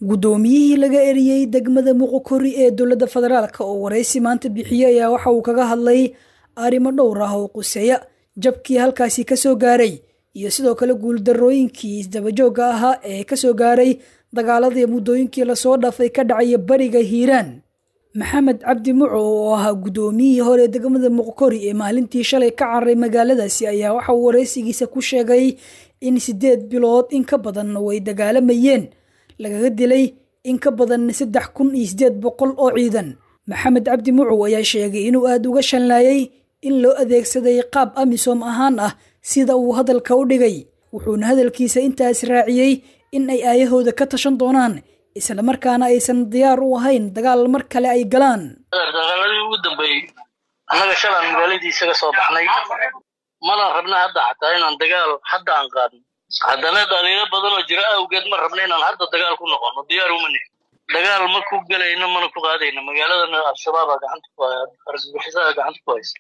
guddoomiyihii laga eriyey degmada muqokori ee dowladda federaalk oo waraysi maanta bixiyey ayaa waxa uu kaga hadlay arrimo dhowr ah oo quseeya jabkii halkaasi kasoo gaaray iyo sidoo kale guuldarooyinkii isdabajoogga ahaa ee kasoo gaaray dagaaladii muddooyinkii lasoo dhaafay ka dhacaya bariga hiiraan maxamed cabdi muco oo ahaa guddoomiyihii hore degmada muqokori ee maalintii shalay ka cararay magaaladaasi ayaa waxa uu waraysigiisa ku sheegay in sideed bilood in ka badan way dagaalamayeen lagaga dilay in ka badan saddex kun iyo sideed boqol oo ciidan maxamed cabdi mucow ayaa sheegay inuu aada uga shanlaayay in loo adeegsaday qaab amisom ahaan ah sida uu hadalka u dhigay wuxuuna hadalkiisa intaas raaciyey in ay aayahooda ka tashan doonaan islamarkaana aysan diyaar u ahayn dagaal mar kale ay galaan dagaaladii ugu dambeeyey annaga shalaan magaaladii isaga soo baxnay mana rabna hadda xataa inaan dagaal hadda aan qaadno haddana dhaliilo badan oo jira awgeed ma rabna inaan hadda dagaal ku noqono diyaar uma nihin dagaal ma ku gelayno mana ku qaadayno magaaladana al-shabaaba gacanta ku haya argagixisaha gacanta ku haysa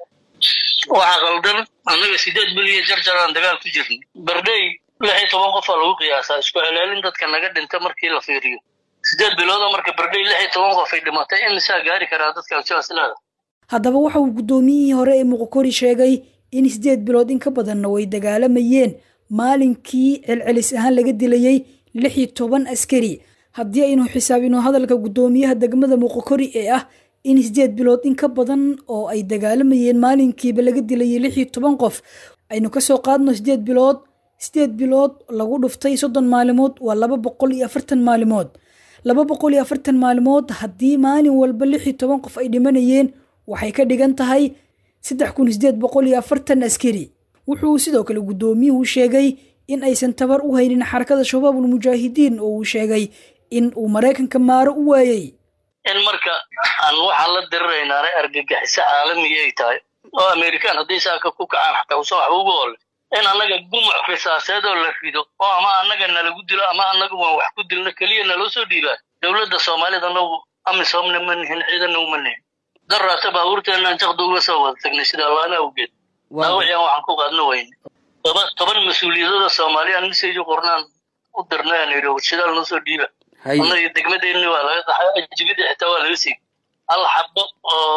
waxaa qaldan annaga sideed biliya jarjar aan dagaal ku jirnay bardhey lix iyo toban qofaa lagu qiyaasaa isku celaalin dadka naga dhinta markii la fiiriyo sideed biloodoo marka bardhey lix iyo toban qof ay dhimatay imisaa gaari karaa dadka al-shabaab silaada haddaba waxa uu guddoomiyihii hore ee muqokori sheegay in sideed bilood in ka badanna way dagaalamayeen maalinkii celcelis ahaan laga dilayey lix iyo toban askari haddii aynu xisaabino hadalka guddoomiyaha degmada muqokori ee ah in sideed bilood in ka badan oo ay dagaalamayeen maalinkiiba laga dilayay lix iyo toban qof aynu kasoo qaadno sideed bilood sideed bilood lagu dhuftay soddon maalimood waa laba boqol iyo afartan maalimood laba boqol iyo afartan maalimood haddii maalin walba lix iyo toban qof ay dhimanayeen waxay ka dhigan tahay saddex kun sideed boqol iyo afartan askari wuxuu sidoo kale guddoomiyuhu sheegay in aysan tabar u haynin xarakada shabaabul mujaahidiin oo uu sheegay in uu maraykanka maaro u waayey in marka aan waxaan la diriraynaana argagixiso caalamiya ay tahay oo amerikaan hadday saaka ku kacaan xataa usan waxba ugu ole in annaga gumuc risaaseed oo la rido oo ama annaga nalagu dilo ama annaga waan wax ku dilno keliya naloo soo dhiibaa dowladda soomaalida nagu amisomna ma nihin ciidanna uma nihin daraata baabuurteenaan jaqda uga soo wada tagnay sida allaana awgeed daawiciyan waxaan ku qaadno weyne toba toban mas-uuliyadooda soomaaliyaan misayju qornaan u dirnay aan idhi shidaal noo soo dhiiba annaga degmadeenni waa laga qaxay ajibida xitaa waa laga siiyey hal xabo oo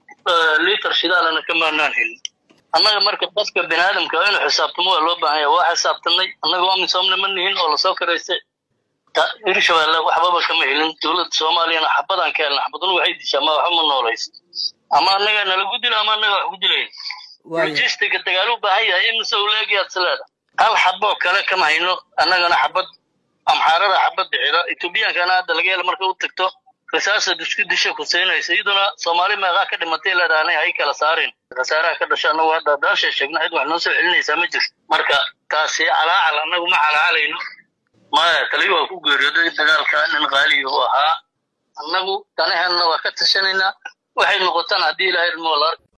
liiter shidaalana ka maanaan helin annaga marka dadka bini aadamka inuu xisaabtamo waa loo baahan yahay waa xisaabtanay annaga amisomna ma nihin oo lasoo karaystay hirshabeelle waxbaba kama helin dowladda soomaaliyana xabadaan ka helna xabaduna waxay dishaa ma waxba ma noolaysa ama annaga nalagu dila ama annaga wax ku dilayn logistiga dagaal u baahan yahay in mise uleegiyaad sileeda hal xaboo kale kama hayno annagana xabad amxaarada xabad bixida etoobiyankana hadda laga hela marka u tagto risaasad isku disha kuseynaysa iyaduna soomaali meeqaa ka dhimatay leedaanay hay kala saareen khasaaraha ka dhasha annagu hadda daasha sheegna cid wax noo soo celinaysaa ma jirto marka taasi calaacal annagu ma calaacalayno maya taliyo waa ku geeriyooday dagaalka nin qaaliyu u ahaa annagu danaheenna waa ka tashanaynaa waxay noqotaan haddii ilaahay ilmoo la